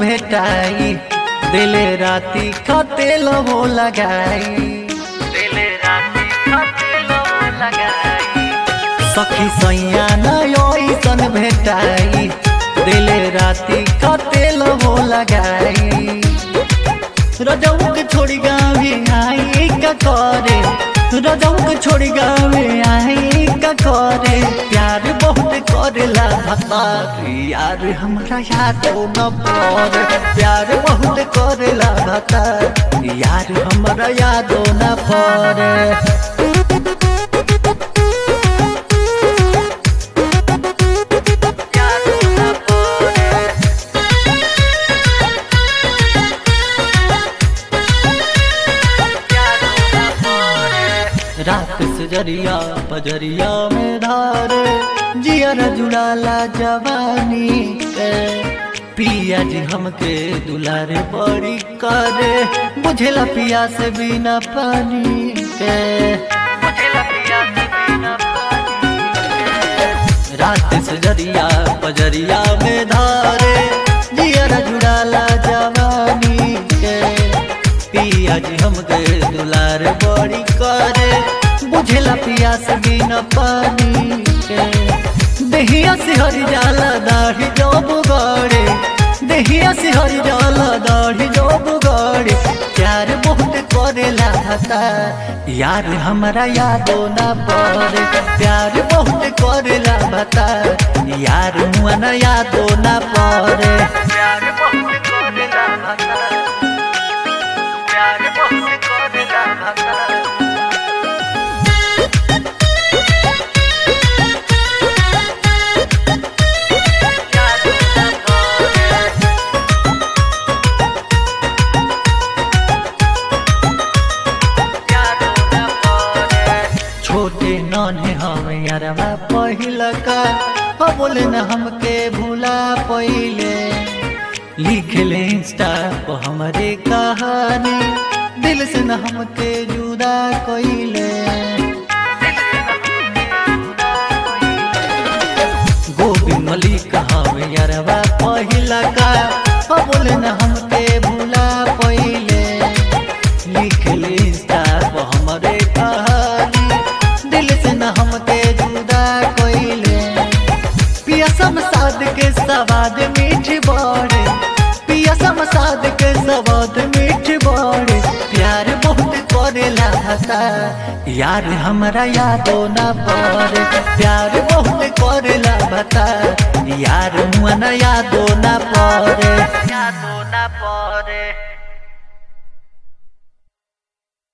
भेटाई दिले राती खतेल हो लगाई दिले राती खतेल हो लगाई सखी सैया नयसन भेटाई दिले राती खतेल हो लगाई रजऊ के छोड़ी गावे आई का करे रजऊ के छोड़ी गावे आई का करे प्यार बहुत करेला भतार यार हमरा याद न पड़े प्यार बहुत करेला भतार यार हमरा याद न पड़े याद न पड़े रात से जरिया पजरिया में धारे जियर जुड़ाला जवानी के पिया जी हमके दुलारे बड़ी करे बुझेला पिया से बिना पानी के बुझेला पिया से बिना पानी रात से जरिया पजरिया में धारे जियर जुड़ाला जवानी के पिया जी हमके दुलार बड़ी करे बुझेला पिया से बिना पानी के देहिया से हरी जाला दाढ़ी जो बुगाड़े देहिया से हरी जाला दाढ़ी जो बुगाड़े प्यार बहुत करेला हता यार हमरा यादो ना पड़े प्यार बहुत करेला बता यार मुआ ना यादो ना पड़े प्यार बहुत करेला बता प्यार बहुत करेला बता छोटे नन्हे हमें यारवा पहिला का हो बोले न हमके भूला पहिले लिख ले इंस्टा पर हमारे कहानी दिल से न हमके जुदा कइले गोविंद मलिक हमें यारवा पहिला का हो बोले न हमके भूला पहिले लिख ले इंस्टा पर हमारे कहानी दिल से न हमके जुदा कोइले पिया समसाद के सवाद मीठ बड़े पिया समसाद के सवाद मीठ बड़े प्यार बहुत करेला हता यार हमरा यादो ना पड़े प्यार बहुत करेला बता यार मुआ ना यादो ना पड़े यादो ना पड़े